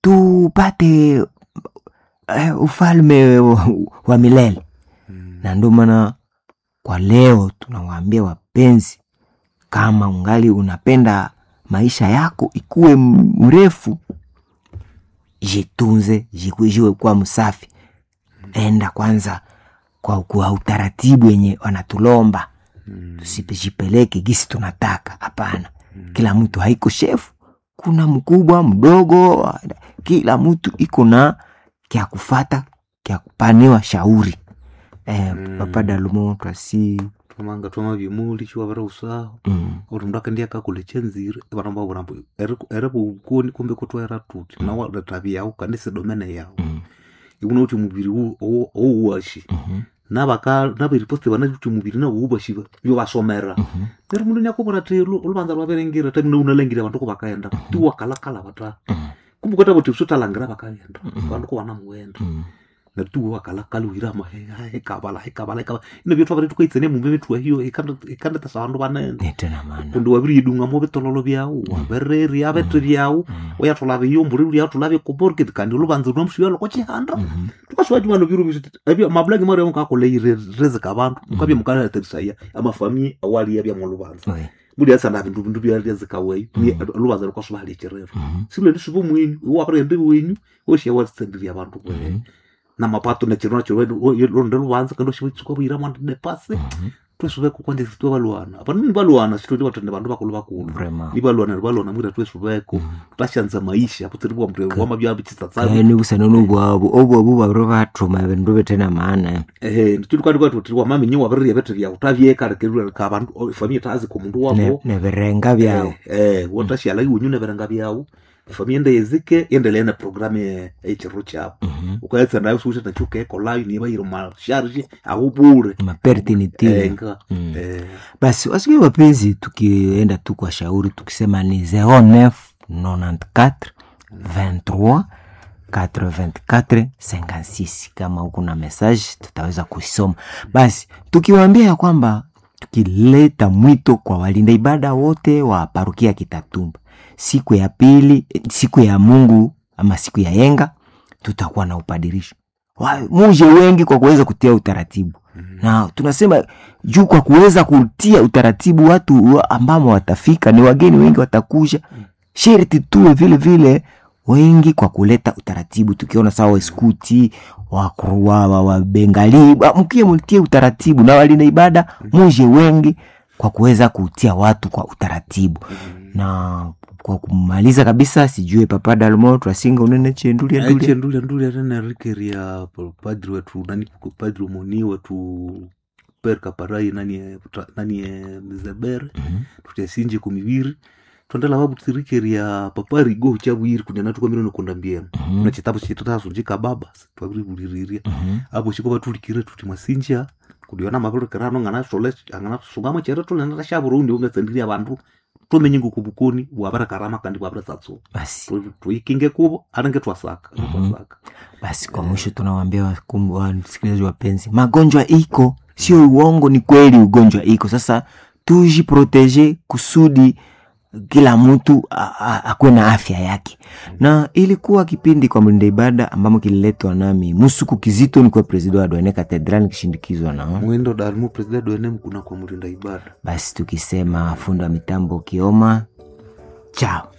tupate eh, ufalme wa, wa milele na ndio maana kwa leo tunawaambia wapenzi kama ungali unapenda maisha yako ikuwe m- mrefu jitunze jiwe kuwa msafi enda kwanza kwa, kwa utaratibu wenye wanatulomba tusipejipeleke gisi tunataka hapana kila mtu haiko shefu kuna mkubwa mdogo kila mtu iko na kya kufata kya kupaniwa shauri eh, Mm. papa dalumo twasi twamanga twama bimuli chiwavira usaho mm, uri mundu akendi akakule chenzire vana vavurambo ere vukoni kumbe kutwaera tuti nawa retavi yao kandi sedomene yao mm, ikuna kuti muviri ouwashi mhm, naveriposte vana kuti muviri nauwashi vyo vasomera mhm, neri mundu nyakuvona ti luvanza rwaverengira tamina unalengira vandu kuvakaenda ti wakalakala vata mhm, kumbe kwata kuti sutalangira vakaenda vandu kuvana muenda mhm. natiwe wakalakala wirama hekavala hekavala hekavala ino vyetu vavari tukaitsene mumbe vetuwa hiyo ikandetasa vandu vanene nitena mana kundi waviri yidungamo vitololo vyau wavereri avete vyau uyatolave yomburi uyatolave koborkit kandi luvanzi rwamushiva loko chihanda Mhm, tukashivaji vano viru visiti mabulaki mari mukakoleire rezeka vantu mukavye mukalaterisaya amafamie awaliya vyamwa luvanza oi, mudi asanda vindu vindu vyarezeka weyu luvanza lukasuvali chirero mhm, silweni svivo mwenyu wavarende wenyu woshiya wasendiria vantu mhm, kwe na mapato na chiro nacho londe luvanza kandi oshivaitsuka vuyira mwandide pasi mhm. twesuveko kwanje sitwe valuana apana ni valuana sitoti vatende vandu vakulu vakulu Vraiment. ni valuana ni valuana mwira twesuveko tashanza maisha putsiriwa mndu wamavya vichitsatsavi kaeni kusanani bwabo obwabu bwabiro bathuma ebindu bitena maana ehe titukwatikwati wamamenyi waviririya vete vyau tavyekarekerura ka vandu famia tazi ko mundu Ne- wavo nebirenga byao eh wotashiala iwenyu neverenga vyau famia ende yezike endelea na programu echirro chavo Mhm. ukaetsa nayo suute nachukeekolayo nivairo masharge ahubure mapertinitile enga Mm. eh basi wasikie wapenzi tukienda tu kwa shauri tukisema ni 09 94 23 84 56 kama huku na message tutaweza kuisoma basi tukiwaambia ya kwamba tukileta mwito kwa walinda ibada wote wa parukia kitatumba siku ya pili siku ya mungu ama siku ya yenga tutakuwa na upadirisho Wa- muje wengi kwa kuweza kutia utaratibu na tunasema juu kwa kuweza kutia utaratibu watu wa- ambamo watafika ni wageni wengi watakuja sherti tuwe vile vile wengi kwa kuleta utaratibu tukiona sawa waskuti wabengali wa, wa Bengali, wa- mkie mtie utaratibu na walina ibada muje wengi kwa kuweza kutia watu kwa utaratibu na kwa kumaliza kabisa sijue papa dalmo twasinga unene chendulia ndulia aiche ndulia ndulia tena rikeria padri wetu nani padri moni wetu perka parai nani nani mzebere tutyasinje kumiviri twandala vavu tirikeria paparigo chavwiri kunyana tukwamire nokonda mbieno na chitabu chitatasunjika baba twaviri vuliriria apo chiko vatulikire tuti masinja kudiona mavirekerano ngana sole angana sungama chere tolena tashavurundi ungetsendiria vandu tomenye ngukuvukoni wavarekarama kandi wavaresatso basi tuikinge kuvo anenge twasaka twasaka basi kwa mwisho tunawaambia wakum- wasikilizaji wapenzi magonjwa iko sio uongo ni kweli ugonjwa iko sasa tujiproteje kusudi kila mtu a- a- akuwe na afya yake na ilikuwa kipindi kwa mlinda ibada ambamo kililetwa nami musuku kizito nikuwa presida wa dwane katedral nikishindikizwa na mwindo dalimu president wene mkuna kwa mlinda ibada basi tukisema fundi wa mitambo kioma chao